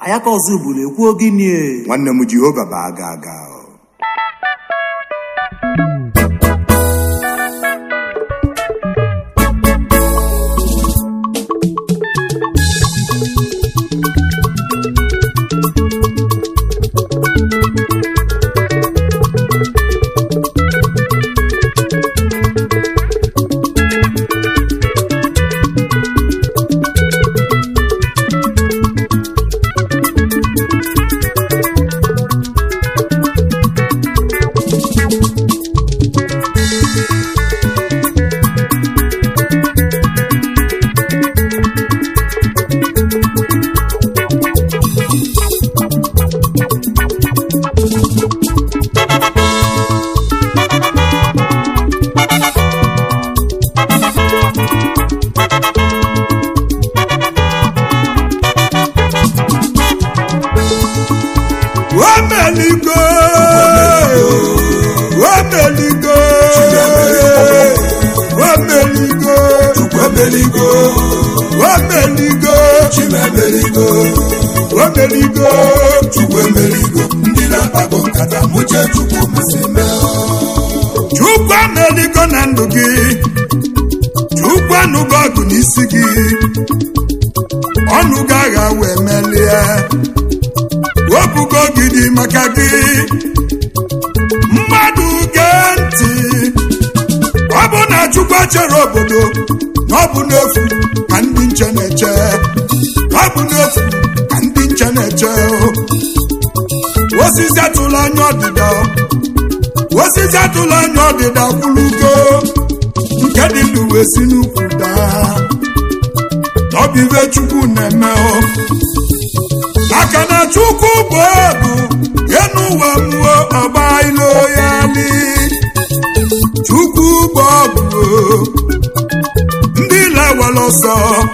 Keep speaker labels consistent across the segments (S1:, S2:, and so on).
S1: ayaka ọzọ ugboro ekwuo gịnị
S2: nwanne m jehova bụ aga aga
S3: Wameligo, wameligo, wameligo,
S4: Wemeligo,
S3: wameligo,
S4: Chimemeligo,
S3: wameligo.
S4: Chukwemeligo, ndị na-akpago nkata mụche Chukwu mesị mee.
S3: Chukwu ameligo na ndụ gị, Chukwu anụgo ọgụ n'isi gị, ọnụ gị agha wee melie, wepụgo gidi maka gị, mmadụ gee ntị, ọ bụ na Chukwu echere obodo na ọ bụ n'efu ka ndị nche na-eche, ọ bụ n'efu ka ndị nche na-eche, osisi atụla anya ọdịda osisi atụla anya ọdịda kwulugo nke dị ndụ wee si n'ukwu daa ọ bụ ibe chukwu na-eme o. maka na chukwu bụ ọgụ ya n'ụwa mmụọ ọgba ilo ya li chukwu bụ ọgụ o. ndị lawara ọsọ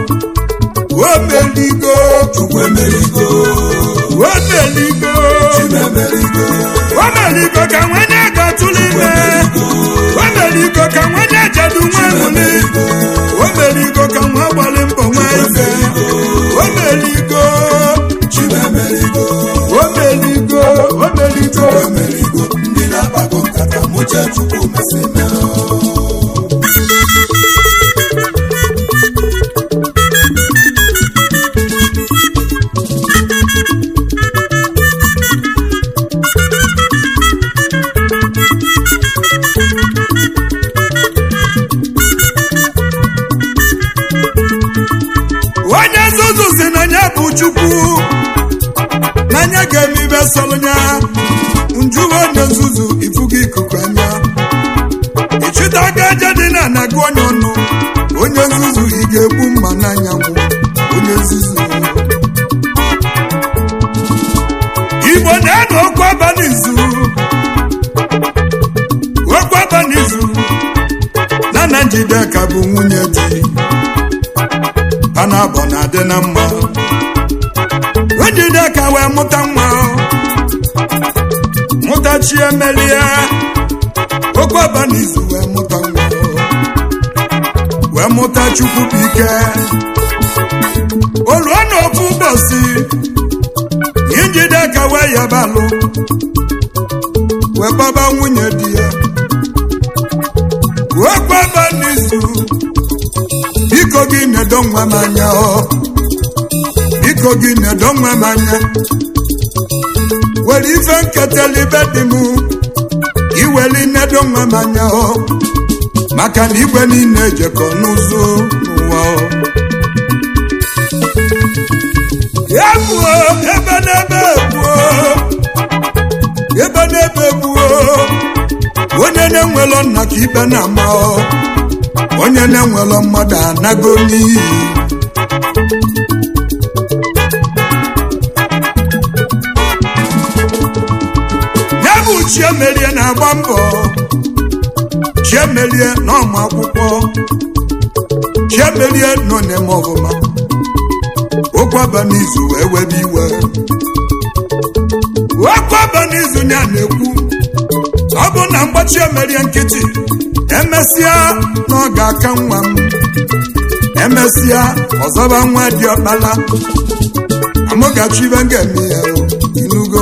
S3: omeligo
S4: Chukwemeligo,
S3: omeligo
S4: Chimemeligo,
S3: omeligo ka nwanye ga-atụrụ ime omeligo ka nwanye jedu nwa nwụli omeligo ka nwa gbalị mbọ nwa ife omeligo
S4: Chimemeligo,
S3: omeligo omeligo
S4: Wemeligo, ndị na-akpago nkata mụche Chukwu mesị mee.
S3: onye nzuzu si na ya bụ chukwu na ya ga-eme ibe sọrọ ya njuwe onye nzuzu ifugo ikuku anya ịchịtago aja dị na ana gị onye ọnụ onye nzuzu ị ga-egbu mma n'anyanwụ onye nzuzu igbo na-anọ okwu abalị izu okwu abalị izu na na njideka bụ nwunye di ha na-abọ na-adị na mma njideka wee mụta nwa mụta chi emelie okwu abalị izu wee mụta nwa wee mụta chukwu bụ ike oluo na ofu ụbọchị njideka wee yabalụ wee gbaba nwunye di ya okwu abalị izu biko gị nedo nwa m anya ọ biko gị nedo nwa m anya were ife nketela ibe dị m iweli nedo nwa m anya ọ maka na igwe niile ejekọ n'ụzọ n'ụwa ọ ya gbuo ebe n'ebe gbuo ebe n'ebe gbuo onye na-enwelọ nna ka ibe na-ama ọ onye na-enwelọ mmadụ anago n'iyi ya bụ chiemelie na-agba mbọ chiemelie n'ọmụ akwụkwọ chiemelie nọ n'eme ọfụma okwu aba n'izu wee webe iwe okwu aba n'izu ya na-ekwu ọ bụ na mgbachi emerie nkịtị emesịa na ọ ga-aka nwa m emesịa ọzọba nwa dị ọkpala mụ ga-achọ ibe m ga-eme ya o inugo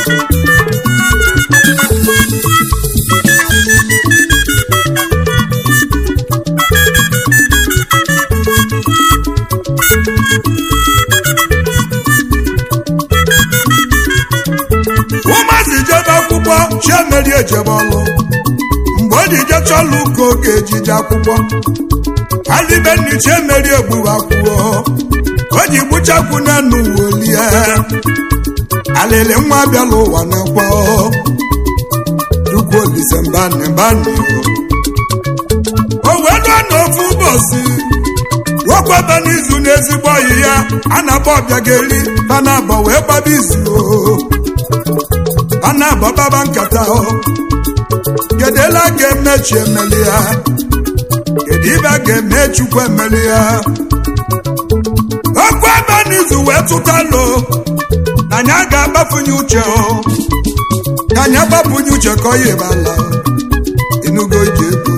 S3: ụmụazị jebe akwụkwọ chiemeri ejebe ọlụ mgbe o ji jecha ọlụ ka oge ejije akwụkwọ alibenni chiemeri egburu akwụkwọ o ji gbuchakwu n'enu wolie alịlị nwa bịala ụwa na-ekwe chukwu olise mbani mbani o wee lụọ n'ofu ụbọchị nwokwebe n'izu n'ezigbo ọyị ya a na-akpọ ọbịageli ha na-abọ wee gbaba izu o a na-abọ baba nkata o kedela ga-emechi emeli ya kedu ibe a ga-eme chukwu emeli ya okwu ebe n'izu wee tụtalụ na anyị a ga-agbafunye uche o ka anyị agbapụnye uche ka ọ yi bala inugo ije ego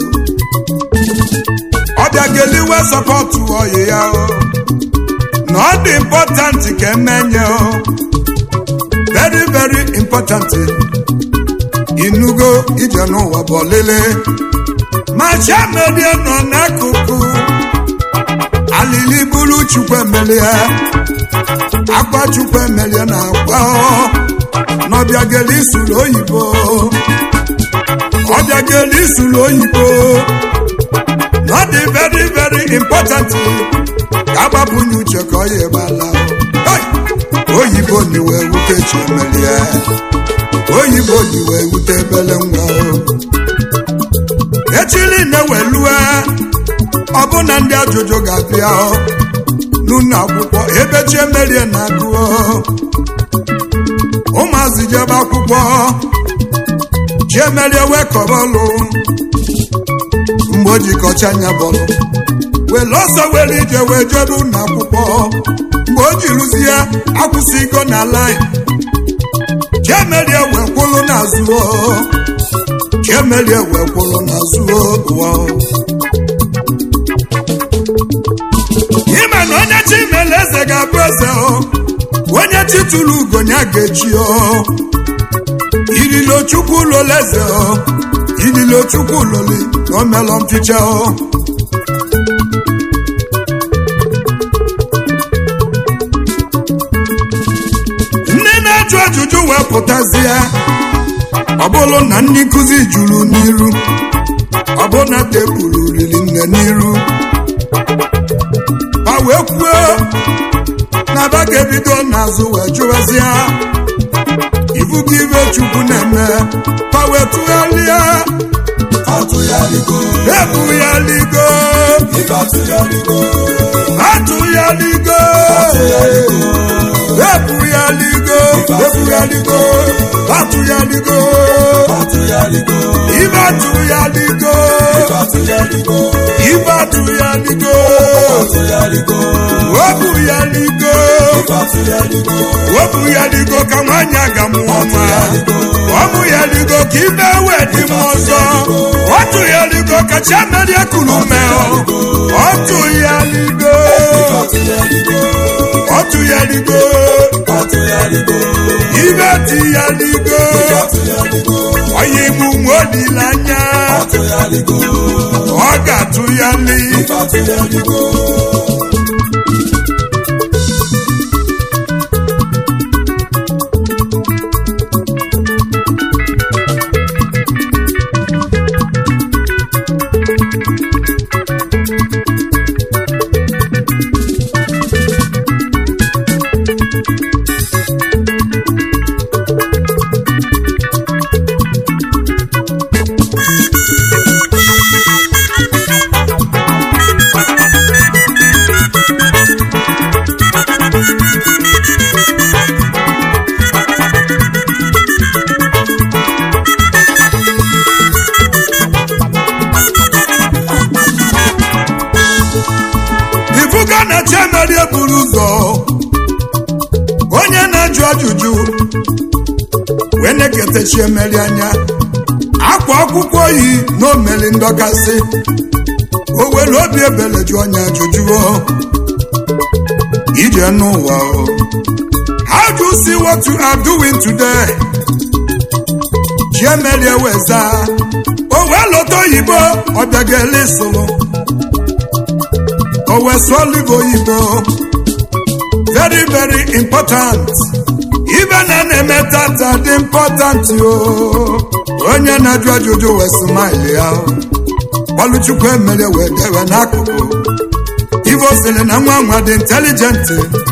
S3: ọbịa ga-eliwe sọpọtụ ọyị ya o na ọ dị important ka emenye o very very important inugo ije n'ụwa bụ ọlịlị ma chiamerie nọ n'akụkụ alili buru chukwu emelie akwa chukwu emelie na akwa n'ọbịageli isuru oyibo ọbịageli isuru oyibo na ọ dị very very important ka agbapụnye uche ka ọ ya ebala oyibo niwe wute chi emelie oyibo niwe wute ebele nwa echili na-ewelue ọbụna ndị ajụjụ ga-abịa n'ụlọ akwụkwọ ebe chi emerie na-agụọ ụmụazị jebe akwụkwọ chi emerie wee kọbọlụ mgbe o jikọcha anya bọlụ were ọsọ were ije wee jebe ụlọ akwụkwọ mgbe o jiruzie akwụsịgo na lain chiemelie wee kwụlụ n'azụ chiemelie wee kwụlụ n'azụ ụwa ịma na onye chi mere eze ga-abụ eze onye chi tụrụ ugonya ga-echi ililo chukwu ụlọla eze ililo chukwu ụlọli na omelọ mficha ndị na-ajụ ajụjụ wee pụtazie ọ bụrụ na ndị nkụzi juru n'iru ọ bụ na tebụl riri nne n'iru ma wee kwuo na ba ga-ebido n'azụ wee jụwazie ibugo ibe chukwu na-eme ma wee tụgharịa
S4: atụgharigo
S3: ebugharịgo
S4: atụgharigo
S3: atụgharigo ebugharịgo ebugharịgo atụgharigo
S4: atụgharigo
S3: ibe atụgharigo
S4: atụgharigo
S3: ibe atụgharigo
S4: atụgharigo
S3: webugharịgo
S4: atụgharigo
S3: webugharịgo ka nwaanyị aga mụọ nwa ọbụgharigo ka ibe wee dị m ọzọ ọtụgharigo ka chiamerie kuru mee ọtụgharigo
S4: atụgharigo
S3: ọtụgharigo
S4: atụgharigo
S3: ibe tịgharigo
S4: atụgharigo
S3: onye igbu nwe olileanya
S4: atụgharigo
S3: ọ ga-atụghali
S4: atụgharigo
S3: ifuga na chiamerie buru ụzọ onye na-ajụ ajụjụ wee na-eketa chiemeri anya akwa akwụkwọ yi na omeli ndọkasị o were obi ebele jụ onye ajụjụ o. ije n'ụwa o how do you see what you are doing today chiemelie weza o wee lọta oyibo ọ bịagala ịsụrụ o wee sụọ olive oyibo very very important ibe na na-eme tata dị important o onye na-ajụ ajụjụ wee smile ya ọlụchukwu emere wee dewe n'akụkụ ivo sịrị na nwa nwa dị intelijent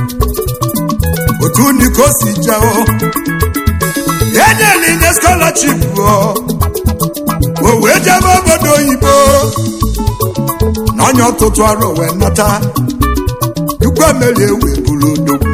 S3: otu ndị ka o si jeo enyela inye scholarship o wee jebe obodo oyibo na onye ọtụtụ arọ wee nata chukwu emere wee buru odogwu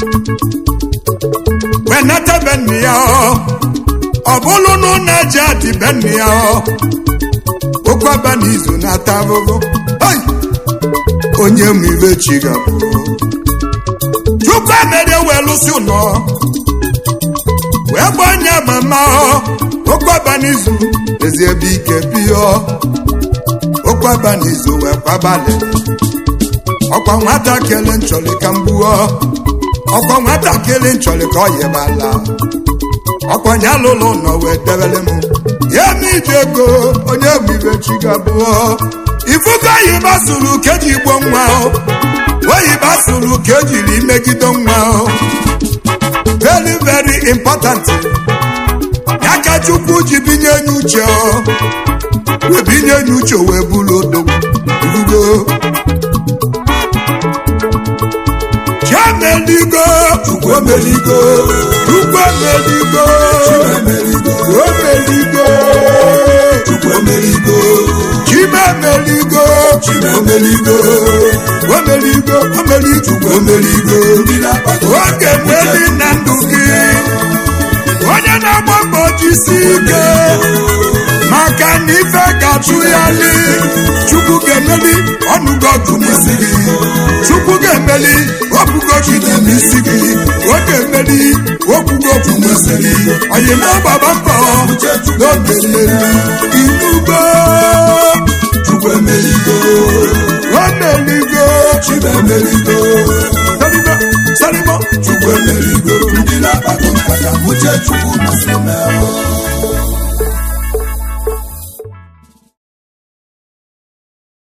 S3: wee nata be nne ya ọ bụrụ na ụlọ eji adị be nne ya okwu aba n'izu na-ata ahụhụ Hey! onye ma ibe chi gabụ chukwu emere wee lụsị ụlọ wee gba onye mama okwu aba n'izu ezi ebe ike pịọ okwu aba n'izu wee kwabalị ọkwa nwatakịrị nchọrị ka mgbuo ọkwa nwatakịrị nchọrị ka ọ yebala ọkwa nya lụlụ nọ wee debere m ya ma iji ego onye bụ ibe chi gabụọ ifugo oyibo sụrụ ka eji gbo nwa oyibo sụrụ ka ejiri megide nwa very very important ya ka chukwu ji binye nye uche wee binye nye uche wee bụrụ odogwu ifugo chiemeligo
S4: Chukwu emeligo
S3: chukwu emeligo
S4: emeligo
S3: omeligo
S4: Chukwu emeligo
S3: chimemeligo
S4: Chimemeligo
S3: omeligo omeligo
S4: Chukwu emeligo ndị na-akpata
S3: oge mmeri na ndụ gị onye na-agba mbọ jisi ike maka na ife ga-achụ ya li chukwu ga-emeli ọnụgo ọgụ n'isi gị chukwu ga-emeli okwugo gị dị n'isi gị ọ ga-emeli okwugo ọgụ n'isi gị oyima gbaba mbọ n'oge mmeri inugo
S4: Chukwu emeligo
S3: omeligo
S4: Chimemeligo
S3: salibo salibo
S4: Chukwu emeligo ndị na-akpata nkata uche Chukwu masị mee